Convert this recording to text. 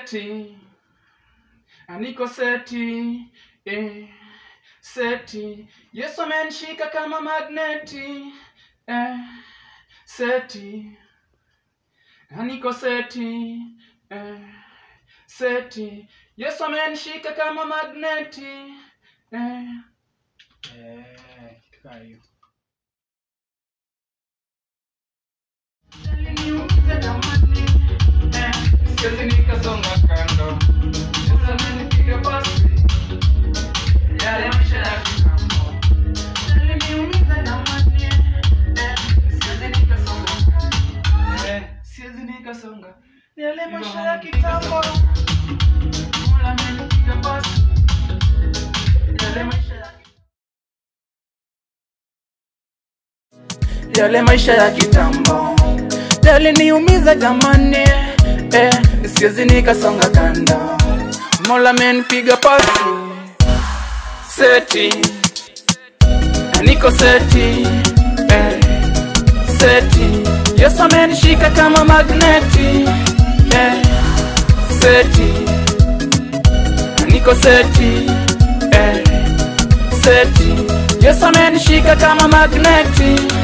seti niko seti eh, seti yesu amenishika kama magneti eh, seti niko seti eh, seti yesu amenishika kama magneti eh, eh, kitu kaa hiyo Aliniumiza jamani, eh, siwezi nikasonga kando. Yesu amenipiga basi, yale maisha ya kitambo. Aliniumiza jamani, eh, siwezi nikasonga kando. Eh, siwezi nikasonga. Yale maisha ya kitambo. Mola amenipiga basi, yale maisha ya yale maisha ya kitambo yaliniumiza jamani, eh, siwezi nikasonga kando. Mola amenipiga pasi seti, niko seti, eh, seti. Yesu amenishika kama magneti, eh, seti, niko seti, eh, seti. Yesu amenishika kama magneti